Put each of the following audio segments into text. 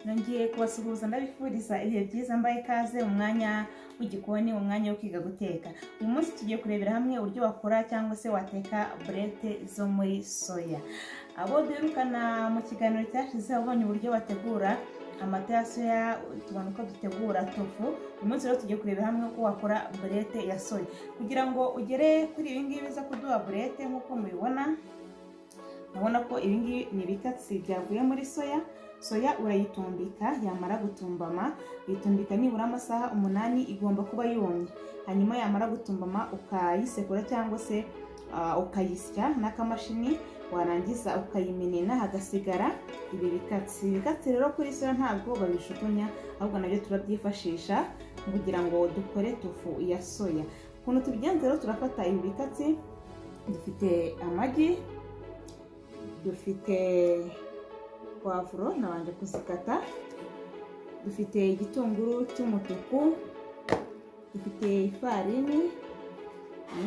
nongeye kubasuhuza ndabifuriza ibihe byiza mbaye ikaze mu mwanya w'igikoni mu mwanya wo kwiga guteka uyu munsi tugiye kurebera hamwe uburyo wakora cyangwa se wateka burete zo muri soya abo duherukana mu kiganiro cyashize ubonye uburyo bategura amata ya soya tubona uko dutegura tofu uyu munsi rero tugiye kurebera hamwe uko wakora burete ya soya kugira ngo ugere kuri ibi ngibi biza kuduha burete nk'uko mubibona urabona ko ibi ngibi ni ibikatsi byavuye muri soya soya urayitumbika yamara gutumbama uyitumbika nibura amasaha umunani igomba kuba yumye hanyuma yamara gutumbama ukayisekura cyangwa se ah, ukayisya n'akamashini warangiza ukayimenena hagasigara ibi bikatsi ibikatsi rero kuri soya ntabwo babijugunya ahubwo nabyo turabyifashisha kugira ngo dukore tofu ya soya ukuntu tubigenza rero turafata ibi bikatsi dufite amagi dufite pavuro nabanje kuzikata dufite igitunguru cy'umutuku dufite ifarini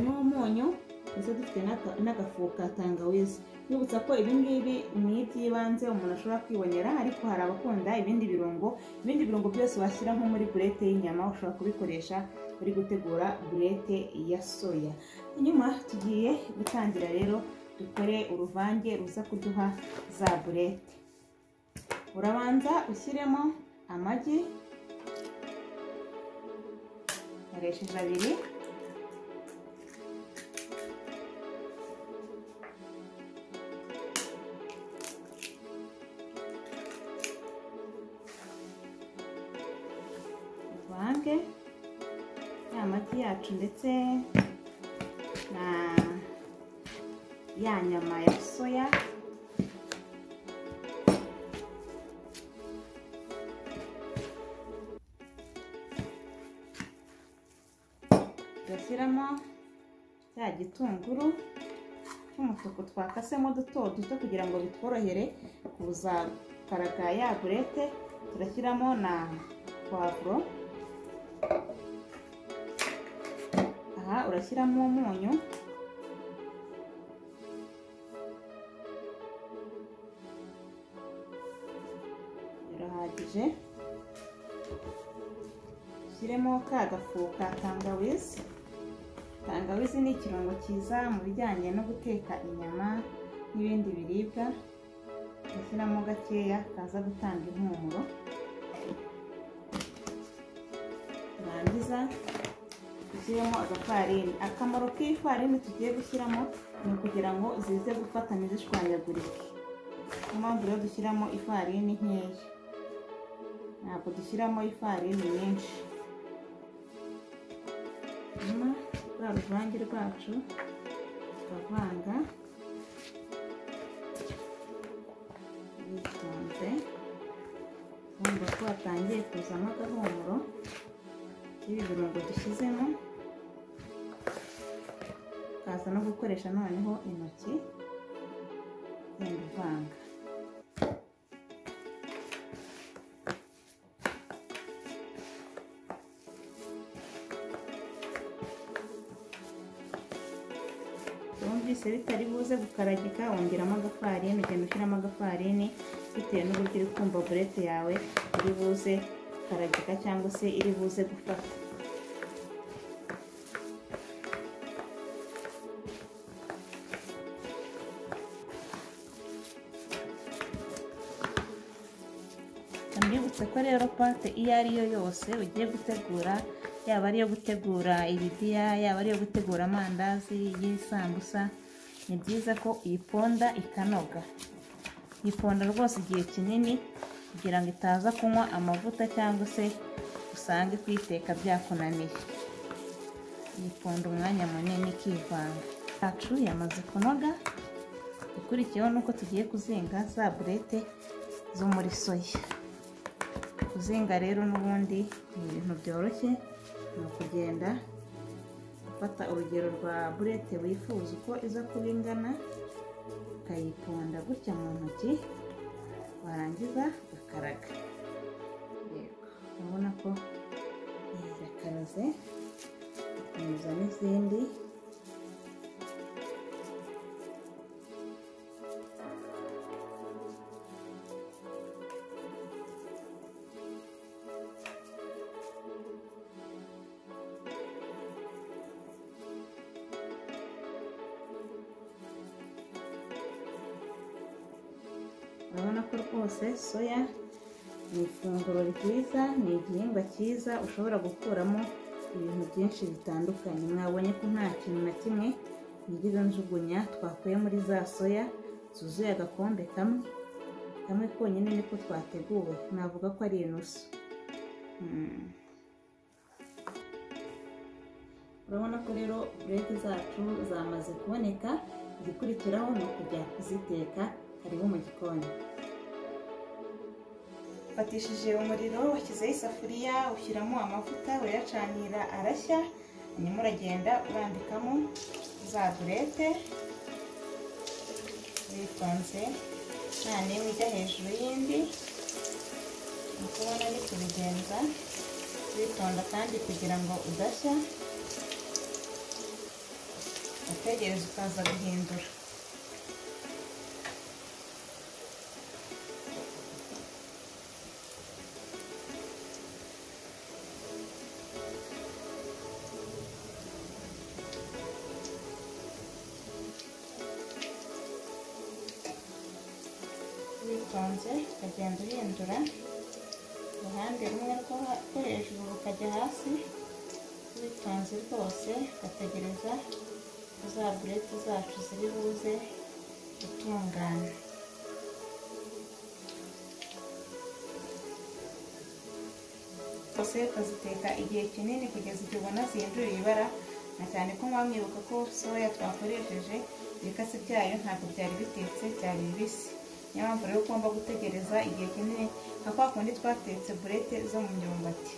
n'umunyu ndetse dufite n'aka- n'agafu ka tangawizi nibutsa ko ibi ngibi ni iby'ibanze umuntu ashobora kwibonera ariko hari abakunda ibindi birungo ibindi birungo byose washyira nko muri burete y'inyama ushobora kubikoresha uri gutegura burete ya soya inyuma tugiye gutangira rero dukore uruvange ruza kuduha za burete urabanza ushyiremo amagi nkoresheje abiri uvange ya magi yacu ndetse na ya nyama ya soya tugashyiramo cya gitunguru cy'umutuku twakasemo duto duto kugira ngo bitworohere kuza karaga ya burete turashyiramo na pavuro aha urashyiramo umunyu birahagije ushyiremo ka gafu ka tangawizi tangawizi ni ikirungo cyiza mu bijyanye no guteka inyama n'ibindi biribwa ugashyiramo gakeya kaza gutanga impumuro warangiza ushyiremo agafarini akamaro k'ifarini tugiye gushyiramo ni ukugira ngo zize gufatanya zishwanyagurike niyo mpamvu rero dushyiramo ifarini nkeya ntabwo dushyiramo ifarini nyinshi hanyuma rwa ruvange rwacu tukavanga bitonze wumva ko hatangiye kuzamo agahumuro k'ibi birungo dushyizemo ukaza no gukoresha noneho intoki ugenda uvanga wumvise bitari buze gukaragika wongeramo agafarini ugenda ushyiramo agafarini bitewe n'uburyo uri kumva burete yawe iri buze gukaragika cyangwa se iri buze gufata ndibutse ko rero pate iyo ari yo yose ugiye gutegura yaba ari iyo gutegura ibidiya yaba ari iyo gutegura amandazi y'isambusa ni byiza ko uyiponda ikanoga uyiponda rwose igihe kinini kugira ngo itaza kunywa amavuta cyangwa se usange kuyiteka byakunaniye uyiponda umwanya munini ikivanga yacu yamaze kunoga ukurikiyeho nuko tugiye kuzinga za burete zo muri soya kuzinga rero n'ubundi ni ibintu byoroshye ni ukugenda ufata urugero rwa burete wifuza uko iza kuba ingana ukayiponda gutya mu ntoki warangiza ugakaraga yego urabona ko irakaraze ikomeza n'izindi ko rwose soya ni ifunguro ryiza ni igihingwa cyiza ushobora gukuramo ibintu byinshi bitandukanye mwabonye ko nta kintu na kimwe nigeze njugunya twakuye muri za soya zuzuye agakombe kamwe kamwe konyine niko twateguwe navuga ko ari inusu Mm. urabona ko rero burete zacu zamaze kuboneka igikurikiraho ni ukujya kuziteka hariho mu gikoni ufatishije umuriro washyizeho isafuriya ushyiramo amavuta urayacanira arashya hanyuma uragenda urambikamo za burete witonze nta n'imwe ijya hejuru y'indi ni uko ubona ni kubigenza witonda kandi kugira ngo udashya utegereza ukaza guhindura witonze ukagenda uhindura uruhande rumwe rwo rwo hejuru rukajya hasi witonze rwose ugategereza za burete zacu ziri buze gutungana zose ukaziteka igihe kinini kugeza igihe ubona zihinduriye ibara na cyane ko muba mwibuka ko soya twakoresheje ibikatsi byayo ntabwo byari bitetse byari bibisi niyo mpamvu rero ugomba gutegereza igihe kinini nka kwa kundi twatetse burete zo mu myumbati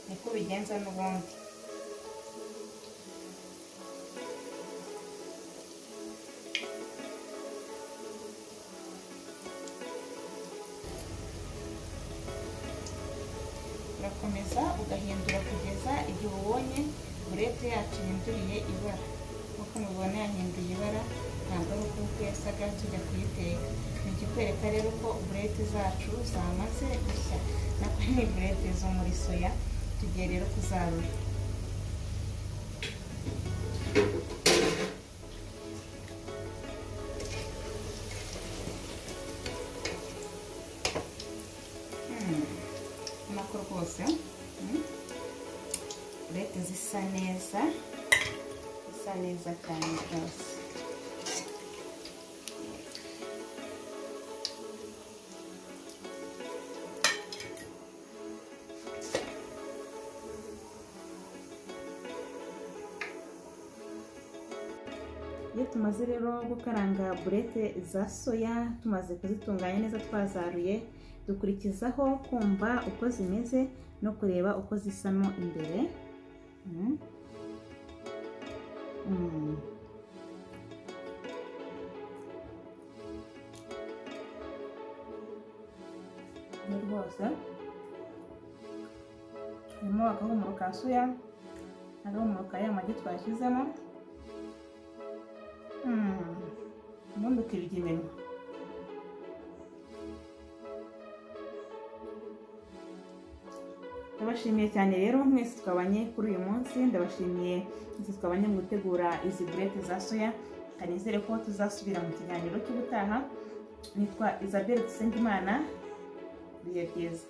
niko ubigenza n'ubundi urakomeza ugahindura kugeza igihe ubonye burete yacu yahinduriye ibara nk'uko mubibona yahinduye ibara ntabwo ari uko uko yasaga tujya kuyiteka ni ikikwereka rero ko burete zacu zamaze gushya nako ni burete zo muri soya tugiye rero kuzarura Hmm, ubona ko rwose hmm, burete zisa neza zisa neza cyane rwose iyo tumaze rero gukaranga burete za soya tumaze kuzitunganya neza twazaruye dukurikizaho kumva uko zimeze no kureba uko zisa mo imbere Mm. Mm. ni rwose harimo agahumuro ka soya agahumuro ka ya magi twashyizemo Mm. ubundi ukirya iminwa ndabashimiye cyane rero mwese twabanye kuri uyu munsi ndabashimiye mwese twabanye mu gutegura izi burete za soya reka nizere ko tuzasubira mu kiganiro cy'ubutaha nitwa isabelle dusengimana bihe byiza